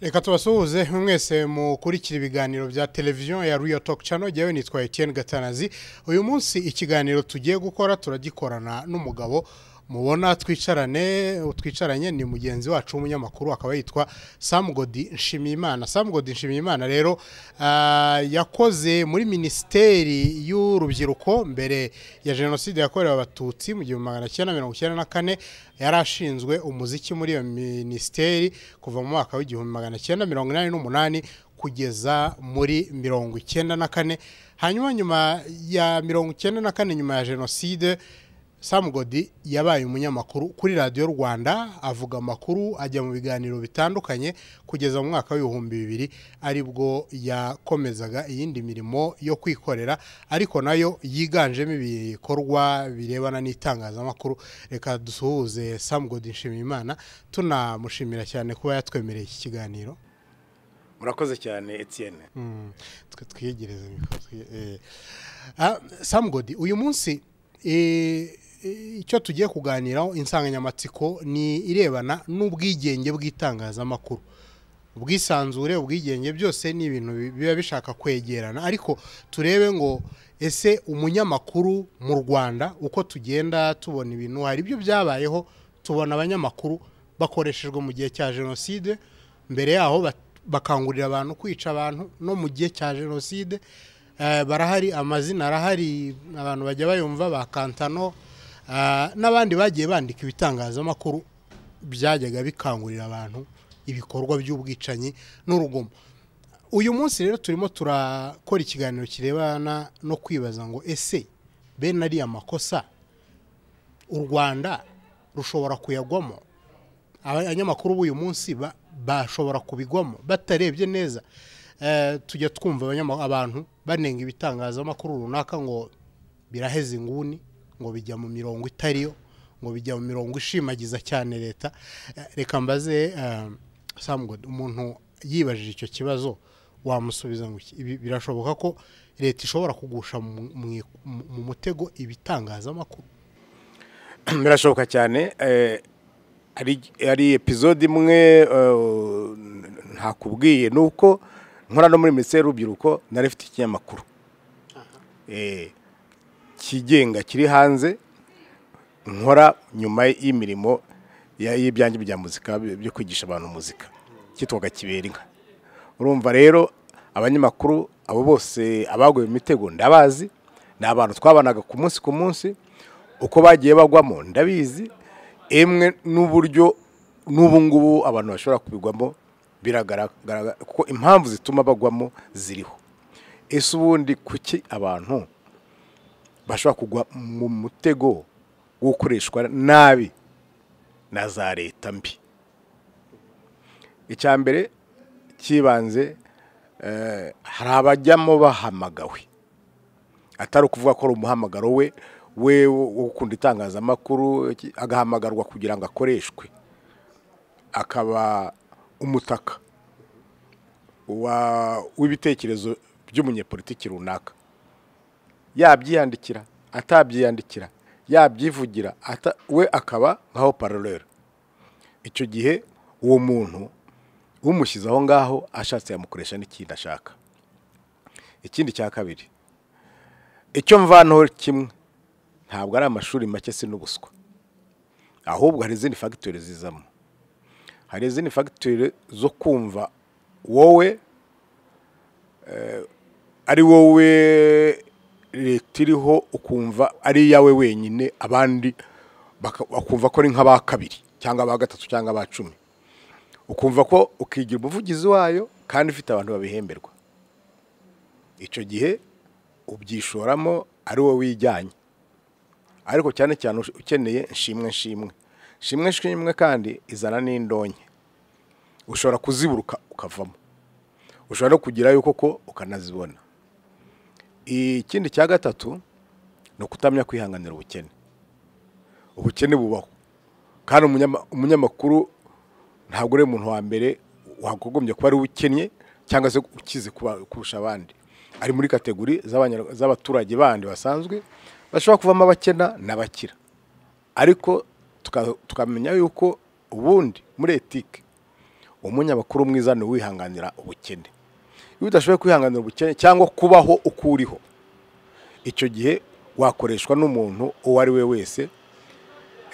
reka tubasuhuze mwese mukurikira ibiganiro bya televiziyo ya riyo toke cano njyewe nitwa etiyeni gatanazi uyu munsi ikiganiro tugiye gukora turagikorana n'umugabo mubona twicarane twicaranye ni mugenzi wacu w'umunyamakuru akaba yitwa samugodi nshimiyimana samugodi nshimiyimana rero yakoze muri minisiteri y'urubyiruko mbere ya jenoside yakorewe abatutsi mu gihumbi magana cyenda mirongo icyenda na kane yari ashinzwe umuziki muri iyo minisiteri kuva mu mwaka w'igihumbi magana cyenda mirongo inani n'umunani kugeza muri mirongo icyenda na kane hanyuma nyuma ya mirongo icyenda na kane nyuma ya jenoside samugodi yabaye umunyamakuru kuri radiyo rwanda avuga amakuru ajya mu biganiro bitandukanye kugeza mu mwaka w'ibihumbi bibiri aribwo yakomezaga iyindi mirimo yo kwikorera ariko nayo yiganjemo ibikorwa birebana n'itangazamakuru reka dusuhuze samugodi nshimiyimana tunamushimira cyane kuba yatwemereye iki kiganiro murakoze cyane etiyene twe twiyegereze samugodi uyu munsi icyo tugiye kuganiraho insanganyamatsiko ni irebana n'ubwigenge bw'itangazamakuru ubwisanzure ubwigenge byose ni ibintu biba bishaka kwegerana ariko turebe ngo ese umunyamakuru mu rwanda uko tugenda tubona ibintu hari ibyo byabayeho tubona abanyamakuru bakoreshejwe mu gihe cya jenoside mbere yaho bakangurira abantu kwica abantu no mu gihe cya jenoside barahari amazina arahari abantu bajya bayumva ba kantano n'abandi bagiye bandika ibitangazamakuru byajyaga bikangurira abantu ibikorwa by'ubwicanyi n'urugomo uyu munsi rero turimo turakora ikiganiro kirebana no kwibaza ngo ese bene ariya makosa u rwanda rushobora kuyagwamo abanyamakuru b'uyu munsi bashobora kubigwamo batarebye neza tujya twumva abantu banenga ibitangazamakuru runaka ngo biraheze inguni ngo bijya mu mirongo itariyo ngo bijya mu mirongo ishimagiza cyane leta reka mbaze samugodi umuntu yibajije icyo kibazo wamusubiza ngo birashoboka ko leta ishobora kugusha mu mutego ibitangazamakuru birashoboka cyane hari epizode imwe ntakubwiye ni uko nkora no muri minisiteri y'urubyiruko nari ifite ikinyamakuru kigenga kiri hanze nkora nyuma y'imirimo y'ibyange bya muzika byo kwigisha abantu muzika cyitwaga kibera inka urumva rero abanyamakuru abo bose abaguye mu mitego ndabazi ni abantu twabanaga ku munsi ku munsi uko bagiye bagwamo ndabizi emwe n'uburyo n'ubu ngubu abantu bashobora kubigwamo biragaragara kuko impamvu zituma bagwamo ziriho ese ubundi kuki abantu bashobora kugwa mu mutego wo gukoreshwa nabi na za leta mbi icya mbere cyibanze hari abajyamo bahamagawe atari ukuvuga ko ari umuhamagaro we we wo gukunda itangazamakuru agahamagarwa kugira ngo akoreshwe akaba umutaka w'ibitekerezo by'umunyepolitiki runaka yabyiyandikira atabyiyandikira yabyivugira we akaba nkaho parolera icyo gihe uwo muntu umushyize aho ngaho ashatse yamukoresha n'ikindi ashaka ikindi cya kabiri icyo mvanaho kimwe ntabwo ari amashuri make si n'ubuswa ahubwo hari izindi fagitori zizamo hari izindi fagitire zo kumva wowe ari wowe leta iriho ukumva ari iyawe wenyine abandi bakumva ko ari nk'aba kabiri cyangwa aba gatatu cyangwa aba cumi ukumva ko ukigira umuvugizi wayo kandi ufite abantu babihemberwa icyo gihe ubyishoramo ari wowe wijyanye ariko cyane cyane ukeneye nshimwe nshimwe shimwe shimwe kandi izana n'indonke ushobora kuziburuka ukavamo ushobora no kugerayo koko ukanazibona ikindi cya gatatu ni ukutamenya kwihanganira ubukene ubukene bubaho kandi umunyamakuru ntabwo uri umuntu wa mbere wagogombye kuba ari ukennye cyangwa se ukize kurusha abandi ari muri kategori z'abaturage bandi basanzwe bashobora kuvamo abakena n'abakira ariko tukamenya yuko ubundi muri etike umunyamakuru mwiza ni uwihanganira ubukene iyo udashoboye kwihanganira ubukene cyangwa kubaho uko uriho icyo gihe wakoreshwa n'umuntu uwo ari we wese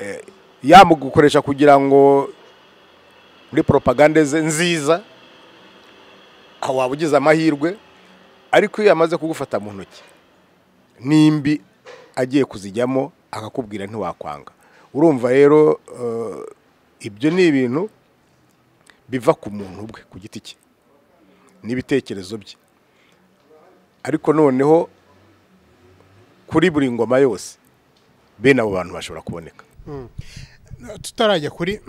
eh, yamugukoresha kugira ngo muri propagande ze nziza aho waba ugize amahirwe ariko iyo yamaze kugufata mu ntoki nimbi agiye kuzijyamo akakubwira ntiwakwanga urumva rero eh, ibyo ni ibintu biva ku muntu ubwe ku giti cye n'ibitekerezo bye ariko noneho kuri buri ngoma yose bene abo bantu bashobora kuboneka tutarajya kuri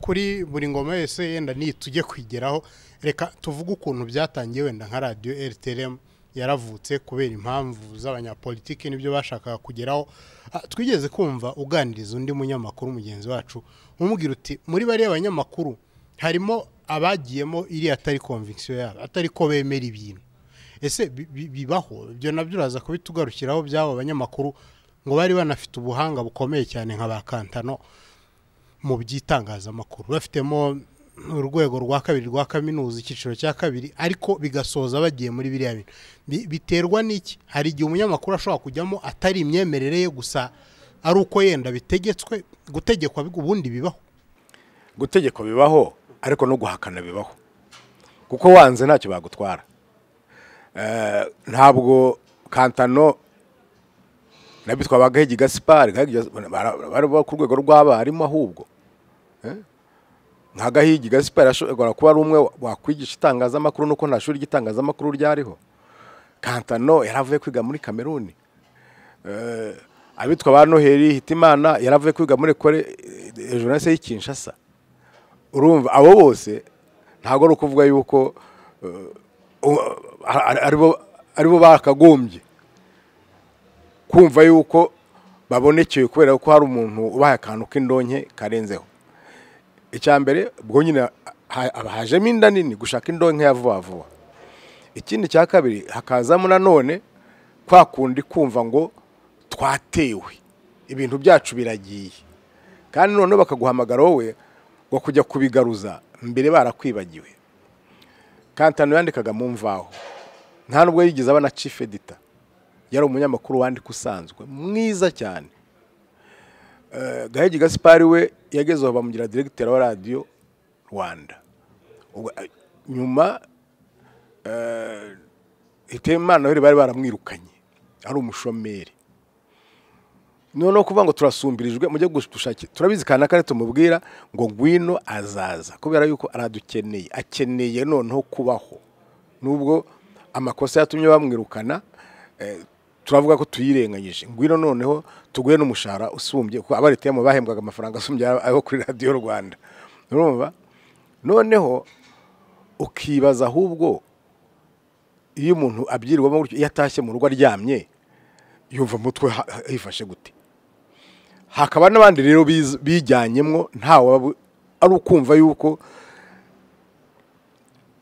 kuri buri ngoma yose yenda niyi tujye kwigeraho reka tuvuge ukuntu byatangiye wenda nka radiyo rtrm yaravutse kubera impamvu z'abanyapolitiki n'ibyo bashakaga kugeraho Ah, twigeze kumva uganiriza undi munyamakuru mugenzi wacu umubwira uti muri bariya banyamakuru harimo abagiyemo iriya atari konvigisiyo yabo atari ko bemera ibintu ese bi- bi- bibaho ibyo nabyo uraza kubitugarukiraho by'abo banyamakuru ngo bari banafite ubuhanga bukomeye cyane nka ba kantano mu by'itangazamakuru bafitemo urwego rwa kabiri rwa kaminuza icyiciro cya kabiri ariko bigasoza bagiye muri biriya bintu Bi- biterwa n'iki hari igihe umunyamakuru ashobora kujyamo atari imyemerere ye gusa ari uko yenda bitegetswe gutegekwa bi- ubundi bibaho gutegeka bibaho ariko no guhakana bibaho kuko wanze ntacyo bagutwara Eh, ntabwo kantano nabyo twaba gahigi gasipari Gahigi Gaspard, bara- bari bo ku rwego rw'abarimu ahubwo Eh? nka gahigi gasipari ashobora kuba ari umwe wakwigisha itangazamakuru nuko nta shuri ry'itangazamakuru ryariho kantano yari avuye kwiga muri kameruni Eh, abitwa ba noheli hitimana yari avuye kwiga muri kore ejonase y'i kinshasa urumva abo bose ntabwo ari ukuvuga yuko eh, u- a- aribo aribo bakagombye kumva yuko babonekeye kubera ko hari umuntu ubaha akantu k'indonke karenzeho icya mbere ubwo nyine ha- haba hajemo inda nini gushaka indonke ya vuba vuba ikindi cya kabiri hakazamo nanone kwa kundi kumva ngo twatewe ibintu byacu biragiye kandi noneho bakaguhamagara wowe ngo kujya kubigaruza mbere barakwibagiwe kantano yandikaga mu mvaho nta nubwo yigeze abana chief editor yari umunyamakuru wandika usanzwe mwiza cyane Eh, gahigi gasipari we yagezeho bamugira diregiteri wa radiyo rwanda Ubwo, eh, nyuma hitemana bari bari baramwirukanye ari umushomeri noneho kuvuga ngo turasumbirijwe mujye gushakira turabizi kana kare tumubwira ngo ngwino azaza kubera yuko aradukeneye akeneye noneho kubaho nubwo amakosa yatumye bamwirukana eh, turavuga ko tuyirenganyije ngwino noneho tuguhe n'umushahara usumbye kuko abaritemo bahembwaga amafaranga asumbye ayo kuri radiyo rwanda urumva noneho ukibaza ahubwo iyo umuntu abyirwamo gutyo iyo atashye mu rugo aryamye yumva mutwe yifashe gute hakaba n'abandi rero biz- bijyanyemo ntawe waba- ari ukumva yuko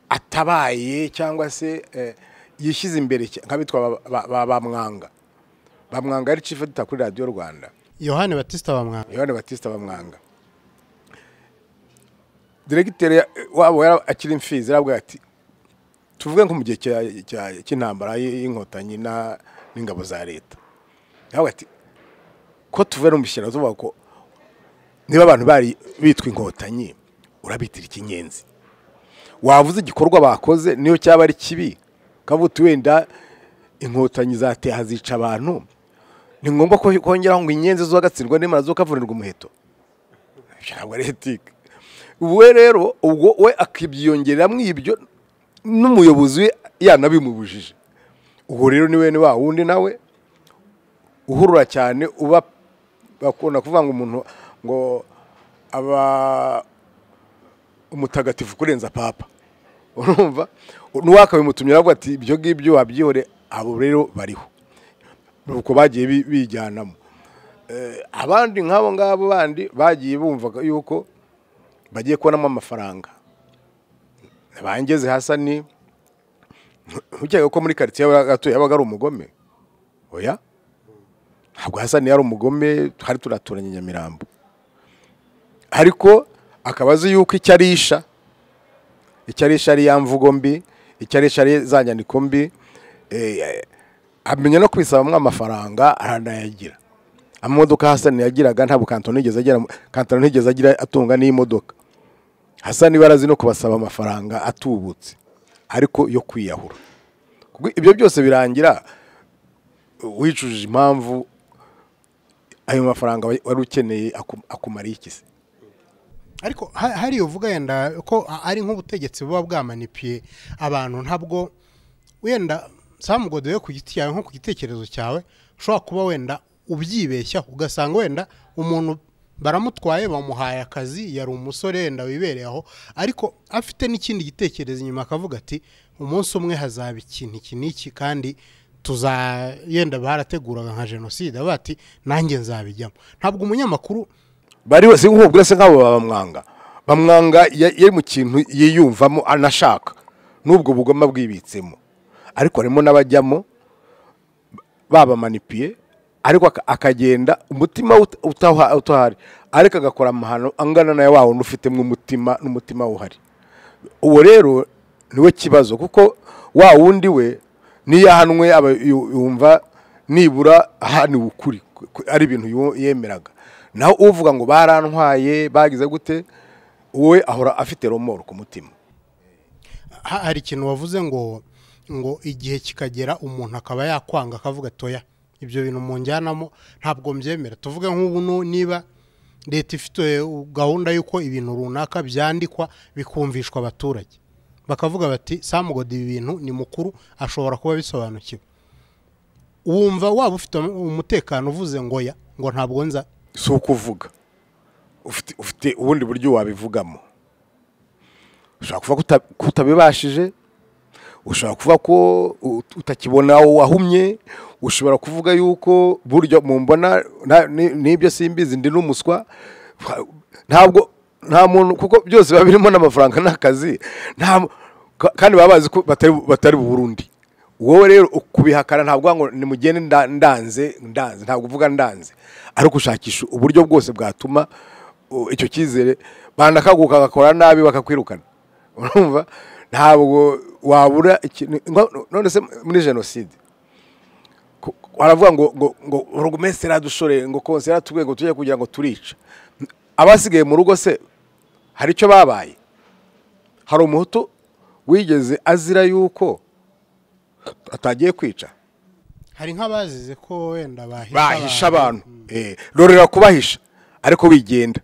atabaye cyangwa se eh, yishyize imbere cya- nk'abitwa ba- ba- ba- ba Mwanga ba Mwanga yari chief editor kuri radiyo rwanda yohani batisita bamwanga yohani batista bamwanga diregiteri ya- wabo yari akiri imfizi yarabwira ati tuvuge nko mu gihe cya- cya- cy'intambara y- y'inkotanyi na- n'ingabo za leta yarabwira ati ko tuvuye no mu bishyira tuvuga ko niba abantu bari bitwa inkotanyi urabitira ikinyenzi wavuze igikorwa bakoze niyo cyaba ari kibi ukavuga uti wenda inkotanyi zateha zica abantu ni ngombwa ko kongeraho ngo inyenzi zagatsindwa n'imana zo kavurirwa umuheto ntabwo ari etike we rero ubwo we akabyiyongeramo ibyo n'umuyobozi we yanabimubujije ubu rero ni wene wa wundi nawe uhurura cyane uba bakunda kuvuga ngo umuntu ngo aba umutagatifu kurenza papa urumva n'uwakabimutumye aravuga ati ibyo ngibyo wabyihore abo rero bariho nuko bagiye bi- bijyanamo Eh, abandi nk'abo ngabo bandi bagiye bumvaga yuko bagiye kubonamo amafaranga bangeze hasa ni ntukeka ko muri karitsiye gatuye yabaga ari umugome oya ntabwo hasani yari umugome twari turaturanye i nyamirambo ariko akaba azi yuko icyo arisha icyari shariya mvugo mbi icyari shariya za nyandiko mbi eh, amenya no kwisabamo amafaranga aranayagira amamodoka hasani yagiraga ntabwo kantoni yigeze agira kantoni ntigeze agira atunga n'imodoka hasani barazi no kubasaba amafaranga atubutse ariko yo kwiyahura Kubwo ibyo byose birangira wicujije impamvu ayo mafaranga wari ukeneye aku- akumariye iki se ariko ha- hari uvuga yenda ko a- ari nk'ubutegetsi buba bwamanipiye abantu ntabwo wenda samugodoye ku giti cyawe nko ku gitekerezo cyawe ushobora kuba wenda ubyibeshyaho ugasanga wenda umuntu baramutwaye bamuhaye akazi yari umusore wenda wibereye aho ariko afite n'ikindi gitekerezo inyuma akavuga ati umunsi umwe hazaba ikintu iki n'iki kandi tuza yenda barateguraga nka jenoside avuga ati nanjye nzabijyamo ntabwo umunyamakuru bari bose nk'ubu bwira se nk'abo bamwanga bamwanga ya- yari mu kintu yiyumvamo anashaka n'ubwo bugoma bwibitsemo ariko harimo n'abajyamo babamanipiye ariko aka- akagenda umutima ut- utaha- utahari ariko agakora amahano angana nayo wa wundi ufitemo umutima n'umutima uhari uwo rero niwe kibazo kuko wa wundi we niyo ahanwe aba yu- yumva nibura ahaniwe ukuri ku- ari ibintu yu- yemeraga naho uvuga ngo barantwaye bagize gute wowe ahora afite romoro ku mutima ha- hari ikintu wavuze ngo ngo igihe kikagera umuntu akaba yakwanga akavuga toya ibyo bintu munjyanamo ntabwo mbyemera tuvuge nk'ubu nu- niba leta ifite eh, gahunda y'uko ibintu runaka byandikwa bikumvishwa abaturage bakavuga bati samugodi ibi bintu ni mukuru ashobora kuba bisobanukiwe wumva waba ufite umutekano uvuze ngo ya ngo ntabwo nza si uko uvuga ufite ufite ubundi buryo wabivugamo ushobora kuvuga ko uta- ko utabibashije ushobora kuvuga ko ut- utakibona aho wahumye ushobora kuvuga yuko buryo mumbona nta- ni- n'ibyo simbizi ndi n'umuswa Fa- ntabwo nta muntu kuko byose biba birimo n'amafaranga n'akazi nta mu- ka- kandi baba bazi ko batari batari burundi wowe rero kubihakana ntabwo uvuga ngo nimugende nda- ndanze ndanze ntabwo uvuga ndanze ariko ushakisha uburyo bwose bwatuma uh, icyo cyizere banakaguka bagakora nabi bakakwirukana urumva ntabwo wabura ikintu ngo- none se muri jenoside ku- baravuga ngo ngo ngo rugumesitiri adushore ngo konseri atubwire ngo tujye kugira ngo turica abasigaye mu rugo se hari icyo babaye hari umuhutu wigeze azira yuko atagiye kwica hari nk'abazize ko wenda bahisha bahisha abantu Eh, rorera kubahisha ariko wigenda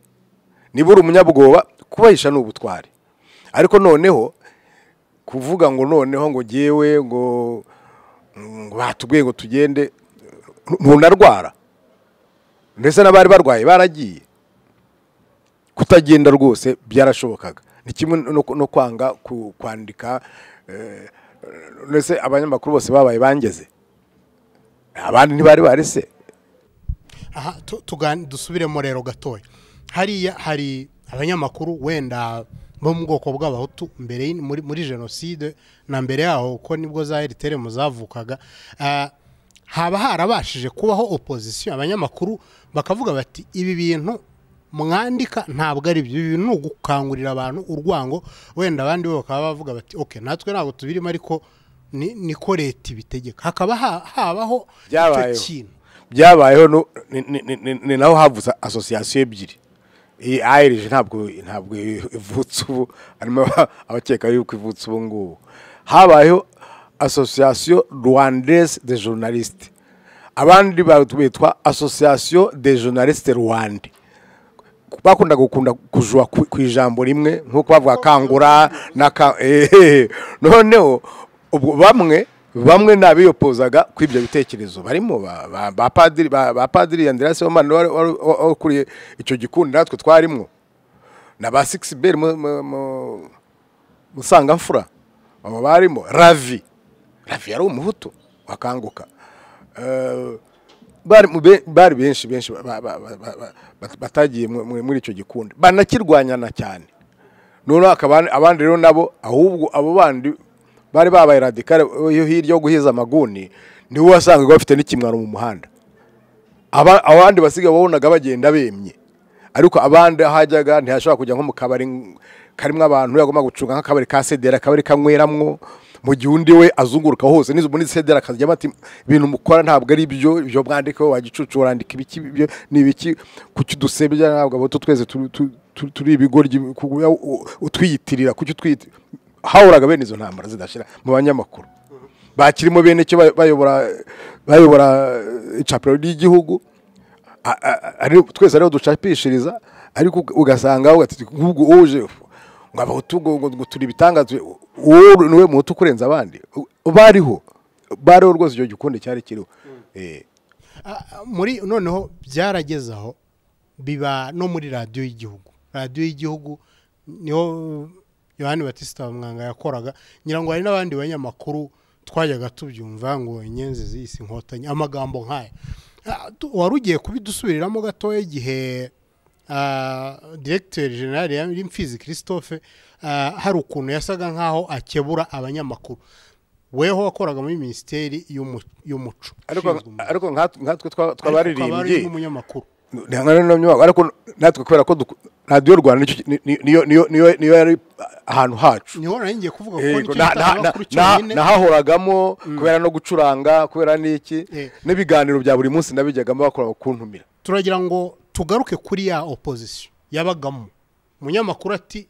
niba uri umunyabwoba kubahisha ni ubutwari ariko noneho kuvuga ngo noneho ngo ngewe ngo ngo batubwiye ngo tugende ntunarwara ndetse n'abari barwaye baragiye kutagenda rwose byarashobokaga ni kimwe no, no kwanga ku- kwandika eh, ndetse abanyamakuru bose babaye bangeze abandi ntibari bari se aha tu- tugani- dusubiremo rero gatoya hariya hari abanyamakuru wenda bo mu bwoko bw'abahutu mbere y'in- muri, muri jenoside na mbere yaho ko nibwo za rtr zavukaga Ah, haba harabashije kubaho opozisiyo abanyamakuru bakavuga bati ibi bintu mwandika ntabwo ari byo ibi bintu ni ugukangurira abantu urwango wenda abandi bo bakaba bavuga bati ok natwe ntabwo tubirimo ariko ni- niko leta ibitegeka hakaba ha- habaho icyo Byabayeho. kintu byabayeho no- ni- ni- ni- ni- ni naho havutse asosiyasiyo ebyiri iyi ayirije ntabwo ntabwo ivutse ubu harimo aba- abakeka yuko ivutse ubu ngubu habayeho asosiyasiyo rwandaise de journaliste abandi ba- bitwa asosiyasiyo de journaliste rwanda bakunda gukunda kujwa ku ku ijambo rimwe nk'uko bavuga kangura na ka ehehe noneho ubwo bamwe bamwe nabiyopozaga ku ibyo bitekerezo barimo ba- ba- ba padiri ba ba padiri Andreas Omana wari wari- wari ukuriye icyo gikundi natwe twarimo na ba Six Bell mu- mu- mu- musangamfura abo barimo ravi ravi yari umuhutu wakanguka Eh, bari mu be- bari benshi benshi ba- ba- ba- ba- ba- ba- batagiye mu- mu- muri icyo gikundi banakirwanyana cyane noneho akaba abandi rero nabo ahubwo abo bandi bari babaye radikare yo hirya yo guhiza amaguni niwe wasangaga bafite n'ikimwaro mu muhanda Aba- abandi basigaye wabonaga bagenda bemye ariko abandi aho ajyaga ntihashobora kujya nko mu kabari karimo abantu yagomba gucunga nk'akabari ka sedera akabari kanyweramwo mu gihe undi we azunguruka hose nizo muri sedera akajya bati ibintu mukora ntabwo ari byo ibyo mwandika wagicucu urandika ibiki ibyo ni ibiki kuki dusebya ntabwo abo twese turi- tu- tu- turi ibigoryi kuguya u- utwiyitirira kuki utwiyitirira hahuraga bene izo ntambara zidashira mu banyamakuru bakirimo bene cyo bay- bayobora bayobora eh, icapiro ry'igihugu a- a- ari twese ariho ducapishiriza ariko uga- ugasanga aho ati nk'ubwo uje ngo abahutu ngo ngo- ngo turi ibitangaza wowe niwe muhutu kurenza abandi U- bariho bariho rwose icyo gikunde cyari kiriho Eh, Ah, ah, muri noneho byarageze aho biba no muri radiyo y'igihugu radiyo y'igihugu niho yohani batista mwanga yakoraga ngira ngo hari n'abandi banyamakuru twajyaga tubyumva ngo inyenzi z'isi inkotanyi amagambo nk'aya Ah, tu- wari ugiye kubidusubiriramo gatoya igihe ah, diregiteri generale ya mfizi christophe ah, hari ukuntu yasaga nk'aho akebura abanyamakuru weho wakoraga muri minisiteri y'umu- y'umuco ariko Ushinzwe umuco ariko nka- nkatwe twa- twabaririmbye twabaririmbye umunyamakuru ntihanganira ariko natwe kubera ko duku- radiyo rwanda nicyo- ni- ni- niyo niyo niyo niyo yari ahantu hacu niho naringiye kuvuga ko Yego, nicyo na- na- na- gitangazamakuru na- cyonyine nahahoragamo kubera no gucuranga kubera n'iki Eh. n'ibiganiro bya buri munsi nabijyagamo bakora kuntumira turagira ngo tugaruke kuri ya opozisiyo yabagamo umunyamakuru ati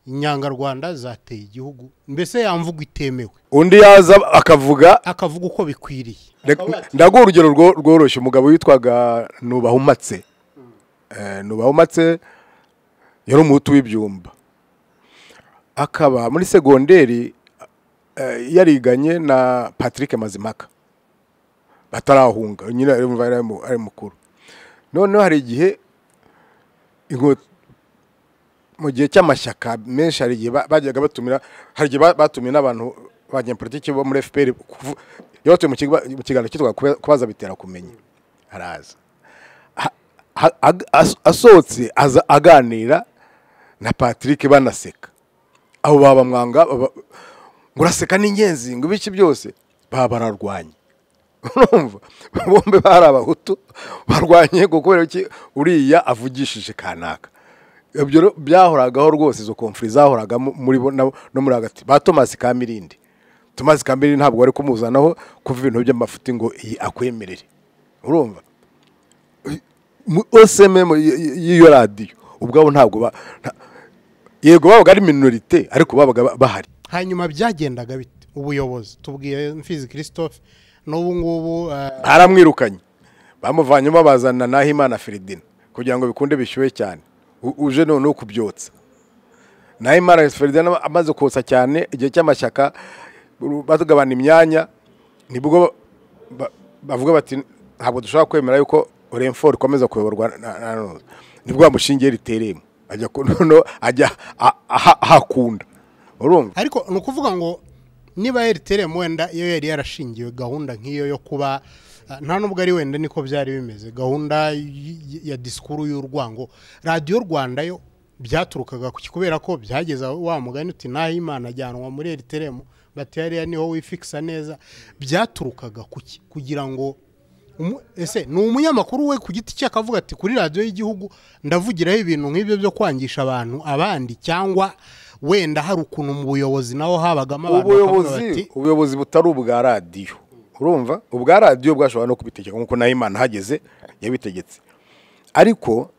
inyangarwanda zateye igihugu mbese yamvuga itemewe undi yaza akavuga akavuga uko bikwiriye Akaba ati, ndaguha urugero rwo- rworoshye umugabo witwaga nubahumatse Eh, nubahumatse yari umuhutu w'ibyumba akaba muri segonderi eh, yariganye na patrick mazimaka batarahunga nyine ari mu- ari mu- ari mukuru noneho hari igihe inkoto mu gihe cy'amashyaka menshi hari igihe ba- bajyaga batumira hari igihe ba- batumiye n'abantu banyapolitiki bo muri fpr kuvu- yabatuye mu kigo- mu kiganiro cyitwa Kuba- kubaza bitera kumenya araza Ha- ha- ag- as- asohotse aza aganira na patrick banaseka abo baba mwanga baba- ngo uraseka ni ingenzi ngo ibiki byose baba bararwanye urumva bombi bari abahutu barwanye ngo kubera iki uriya avugishije kanaka ibyo ro- byahoragaho rwose izo konfuri zahoraga mu- muri bo nabo- no muri hagati ba tomasi kamirindi tomasi kamirindi ntabwo bari kumuzanaho kuva ibintu by'amafuti ngo iyi akwemerere urumva mu osememu y'iyo radiyo ubwabo ntabwo ba nta- yego babaga ari minorite ariko babaga ba- bahari hanyuma byagendaga bite ubuyobozi tubwiye mfizi christophe n'ubu ngubu eh, baramwirukanye bamuvanyemo bazana nahimana feridina kugira ngo bikunde bishyuhe cyane U- uje noneho kubyotsa nahimana feridina amaze kotsa cyane igihe cy'amashyaka uru- batugabana imyanya nibwo ba- bavuga bati ntabwo dushobora kwemera yuko renfort ikomeza kuyoborwa na- na Rose." nibwo bamushingiye riteremo ajya ku- noneho ajya a- aha- ahakunda urumva ariko ni ukuvuga ngo niba eriteremu wenda iyo yari yarashingiwe gahunda nk'iyo yo kuba ah, nta nubwo ari wenda niko byari bimeze gahunda y- y- ya disikuru y'urwango radiyo rwanda yo byaturukaga ku kubera ko byageza wa mugani uti naho imana ajyanwa muri eriteremu bati hariya niho wifikisa neza byaturukaga ku ki kugira ngo Umu- ese ni umunyamakuru we ku giti cye akavuga ati kuri radiyo y'igihugu ndavugiraho ibintu nk'ibyo byo kwangisha abantu abandi cyangwa wenda hari ukuntu mu buyobozi naho habagamo abantu bakavuga bati ubuyobozi ubuyobozi butari ubwa radiyo urumva ubwa radiyo bwashobora no kubitegeka nk'uko nayo imana hageze yabitegetse ariko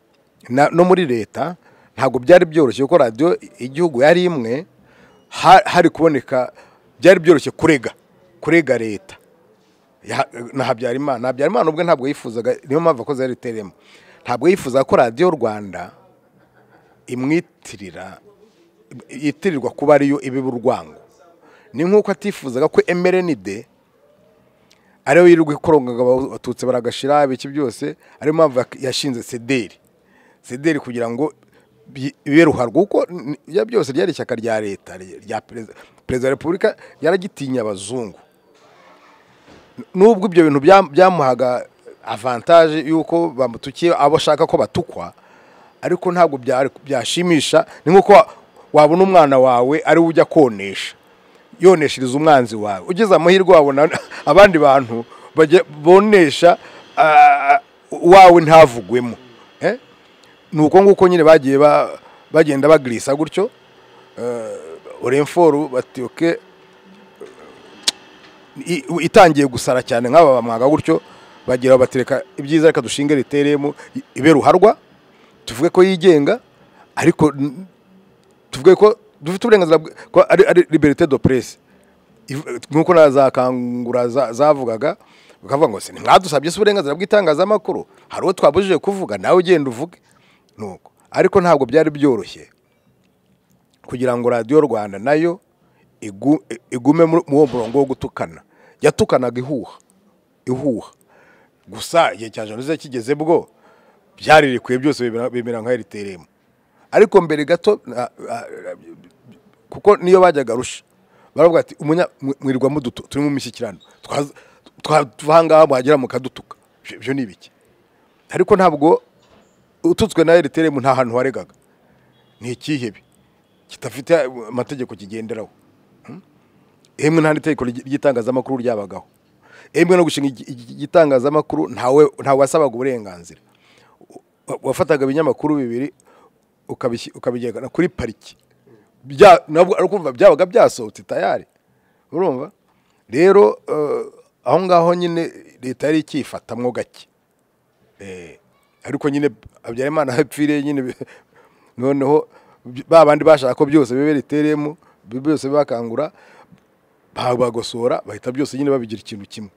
na- no muri leta ntabwo byari byoroshye kuko radiyo igihugu yari imwe ha- hari kuboneka byari byoroshye kurega kurega leta Ya- na habyarimana habyarimana ubwe ntabwo yifuzaga niyo mpamvu akoze yari teremo ntabwo yifuzaga ko radiyo rwanda imwitirira yitirirwa kuba ariyo ibiba urwango ni nk'uko atifuzaga ko emerenide ariyo yirirwa ikorongaga abatutsi baragashira ibiki byose ariyo mpamvu yak- yashinze sederi sederi kugira ngo bi- bibe ruharwa kuko n- ibyo byose ryari ishyaka rya leta ry- rya perezida perezida wa repubulika yaragitinya abazungu nubwo ibyo bintu bya- byamuhaga avantaje y'uko bamutukiye abo ashaka ko batukwa ariko ntabwo byari- byashimisha ni nk'uko wa- wabona umwana wawe ari we ujya konesha yoneshereza umwanzi wawe ugeze amahirwe wabona abandi bantu bajya- bonesha ah, wawe ntavugwemo eh? ni uko nguko nyine bagiye ba- bagenda bagirisa gutyo uremforu bati oke i- u- itangiye gusara cyane nk'aba bamwaga gutyo bagira batereka ibyiza reka dushinge ritereyemo ibe ruharwa tuvuge ko yigenga ariko n- tuvuge ko dufite uburenganzira bwe- ko ari ari liberite do presse Iv- nk'uko na za kangura za- zavugaga bakavuga ngo se ntimwadusabye se uburenganzira bw'itangazamakuru hari uwo twabujije kuvuga nawe ugenda uvuge nuko ariko ntabwo byari byoroshye kugira ngo radiyo rwanda nayo igu- igume muri muri uwo murongo wo gutukana yatukanaga ihuha ihuha gusa igihe cya jenoside kigeze bwo byarirekuye byose bibera- bimera nka eriteremu ariko mbere gato na- na- na- kuko niyo bajyaga rusha baravuga ati umunya mwi- mwirirwa mudutu turi mu mishyikirano Twaza- twa- tuva ahangaha mwagera mukadutuka Ibyo- ibyo ni ibiki ariko ntabwo ututswe na eriteremu nta hantu waregaga ni ikihebe kidafite amategeko kigenderaho Hmm? emwe nta n'itegeko ry- ry'itangazamakuru ryabagaho emwe no gushinga igi- igi- igitangazamakuru ntawe ntawe wasabaga uburenganzira Wa- wafataga ibinyamakuru bibiri ukabishy- ukabijyana kuri pariki Bya- nabwo ari kumva byabaga byasohotse tayari urumva rero eh, aho ngaho nyine leta yari ikifatamwo gake Eh, ariko nyine habyarimana hapfiriye nyine bi- noneho by- ba bandi bashaka ko byose bibe ritereyemo byose bibakangura bagosora bahita byose nyine babigira ikintu kimwe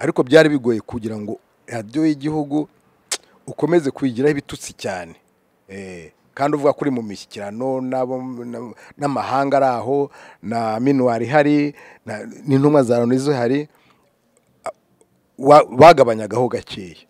ariko byari bigoye kugira ngo radiyo y'igihugu ukomeze kuyigiraho ibitutsi cyane Eh, kandi uvuga kuri mu mishyikirano n'abo- na- n'amahanga ari aho na minuwari ihari na- n'intumwa za loni zihari wa- bagabanyagaho gakeya